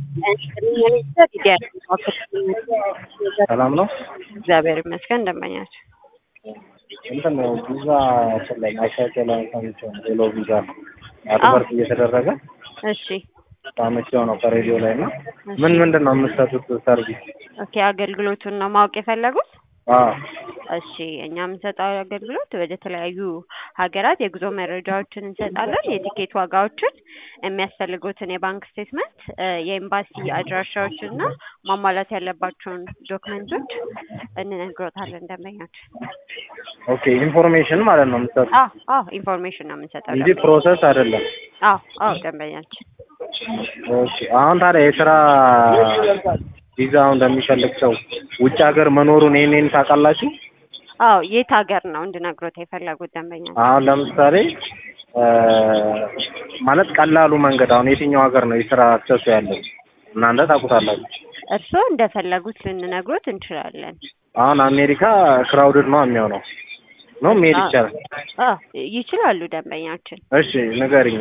ሰላም ነው። እግዚአብሔር ይመስገን። እንደመኛቸው እንትን ነው ቪዛ ላይ ማሻሻያ ላይ ሰምቼ ነው ሌሎ ቪዛ አድቨርት እየተደረገ እሺ፣ ሰምቼው ነው ከሬዲዮ ላይ እና ምን ምንድን ነው የምትሰጡት ሰርቪስ? ኦኬ። አገልግሎቱን ነው ማወቅ የፈለጉት? አዎ እሺ እኛ የምንሰጠው አገልግሎት ወደ ተለያዩ ሀገራት የጉዞ መረጃዎችን እንሰጣለን። የቲኬት ዋጋዎችን፣ የሚያስፈልጉትን የባንክ ስቴትመንት፣ የኤምባሲ አድራሻዎችን እና ማሟላት ያለባቸውን ዶክመንቶች እንነግሮታለን ደንበኛችን። ኦኬ ኢንፎርሜሽን ማለት ነው የምትሰጡት አዎ አዎ ኢንፎርሜሽን ነው የምንሰጠው እንጂ ደንበኛ- ፕሮሰስ አይደለም። አዎ አዎ ደንበኛችን ኦኬ አሁን ታዲያ የስራ ቪዛውን እንደሚፈልግ ሰው ውጭ ሀገር መኖሩን ይሄን ታውቃላችሁ? አዎ የት ሀገር ነው እንድነግሮት የፈለጉት ደንበኛችን? አሁን ለምሳሌ እ ማለት ቀላሉ መንገድ አሁን የትኛው ሀገር ነው የስራ አክሰሱ ያለው? እናንተ ታውቁታላችሁ። እርስዎ እንደፈለጉት ልንነግሮት እንችላለን። አሁን አሜሪካ ክራውድድ ነው የሚሆነው ነው መሄድ አዎ። ይቻላል? አዎ ይችላሉ ደንበኛችን። እሺ ንገሪኝ።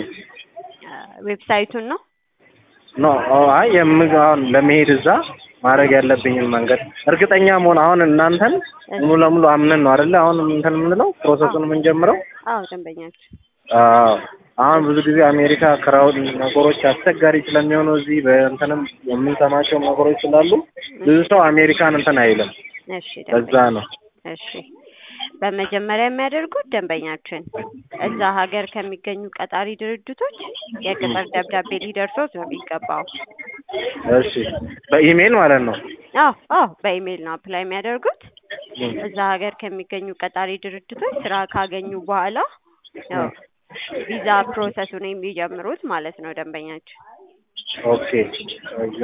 ዌብሳይቱን ነው ኖ አይ የምግ አሁን ለመሄድ እዛ ማድረግ ያለብኝን መንገድ እርግጠኛ መሆን አሁን እናንተን ሙሉ ለሙሉ አምነን ነው አይደለ? አሁን እንትን የምንለው ፕሮሰሱን የምንጀምረው። አዎ ደንበኛችን አዎ አሁን ብዙ ጊዜ አሜሪካ ክራውድ ነገሮች አስቸጋሪ ስለሚሆኑ እዚህ በእንትንም የምንሰማቸው ነገሮች ስላሉ ብዙ ሰው አሜሪካን እንትን አይልም። እሺ በዛ ደንበኛ ነው። እሺ በመጀመሪያ የሚያደርጉት ደንበኛችን እዛ ሀገር ከሚገኙ ቀጣሪ ድርጅቶች የቅጥር ደብዳቤ ሊደርሶት ነው የሚገባው። እሺ በኢሜይል ማለት ነው። አዎ አዎ በኢሜይል ነው አፕላይ የሚያደርጉት። እዛ ሀገር ከሚገኙ ቀጣሪ ድርጅቶች ስራ ካገኙ በኋላ ያው ቪዛ ፕሮሰሱን የሚጀምሩት ማለት ነው ደንበኛችን። ኦኬ እዛ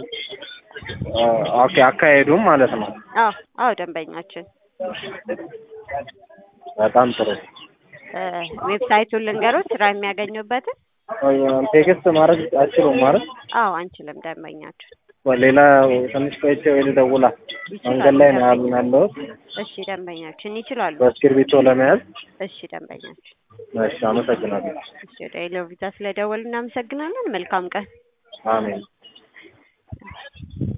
ኦኬ አካሄዱም ማለት ነው። አዎ አዎ ደንበኛችን በጣም ጥሩ። እ ዌብሳይቱን ልንገሮት ስራ የሚያገኙበትን? ቴክስት ማድረግ አችሉም ማለት አዎ አንችልም ደንበኛችን። ሌላ ትንሽ ቆይቼ ወይ ልደውላ ይችላሉ መንገድ ላይ ነው ደንበኛ- ያለሁት እሺ ደንበኛችን ይችላሉ። በእስክርቢቶ ለመያዝ። እሺ ደንበኛችን። እሺ አመሰግናለሁ። እሺ ወደ ሄሎ ቪዛ ስለደወሉ እናመሰግናለን። መልካም ቀን። አሜን።